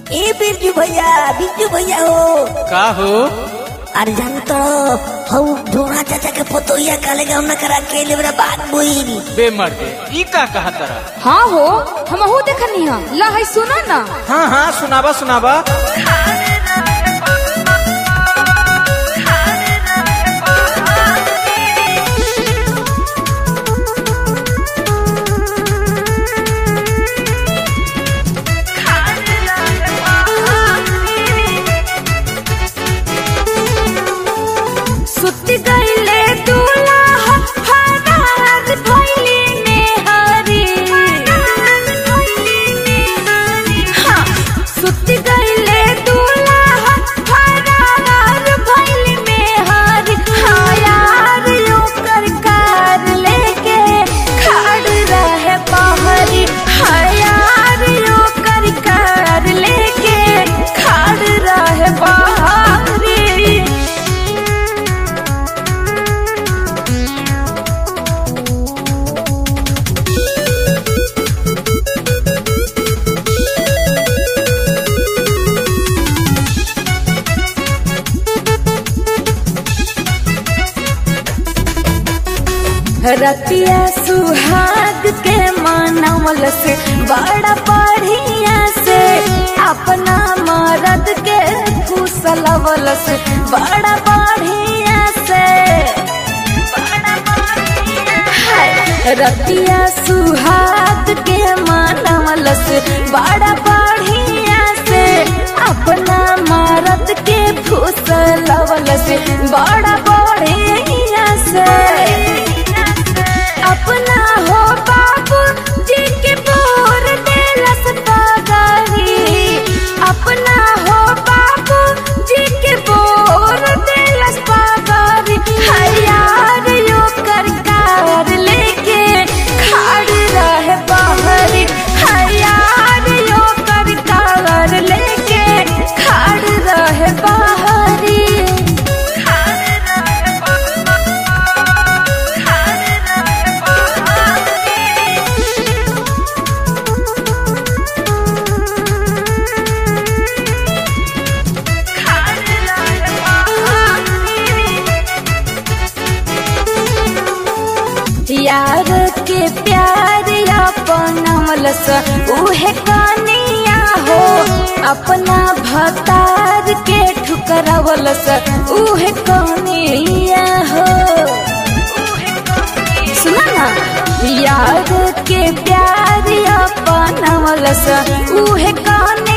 ए बिरजू भैया बिरजू भैया हो का हो अरे जान तो हऊ ढोना चाचा के पोतोइया काले गाँव न करा के ले बात बोइल बे मर्दे ई का कहा तरा हाँ हो हमहू देखनी है ला है सुनो ना हाँ हाँ सुनावा सुनावा सुत गईले दूल्हा हरार भइली नेहरी हाँ, सुत गईले दूल्हा हरार भइली नेहरी हाँ यार ओकर कार लेके खड़ रहे बहरी हाँ यार ओकर कार लेके खड़ रहे बहरी रतिया सुहाग के मानवल से बड़ा बढ़िया से अपना मरद के फूसलवल से बड़ा बढ़िया से हाय, रतिया सुहाग के मानवल से बड़ा बढ़िया से अपना मरद के फूसलवल से बड़ा बढ़िया से अपना हो बाबू जी के बोर देलस पगही अपना हो बाबू जी के बोर देलस पगही हयार यो कर कार लेके खाड़ रहे बहरी हयार यो कर कार लेके खाड़ रहे बहरी यार के प्यार अपनमलस उहे कनिया हो अपना भतार के ठुकरवलस उहे कनिया हो सुना ना यार के प्यार अपनमलस उहे कनिया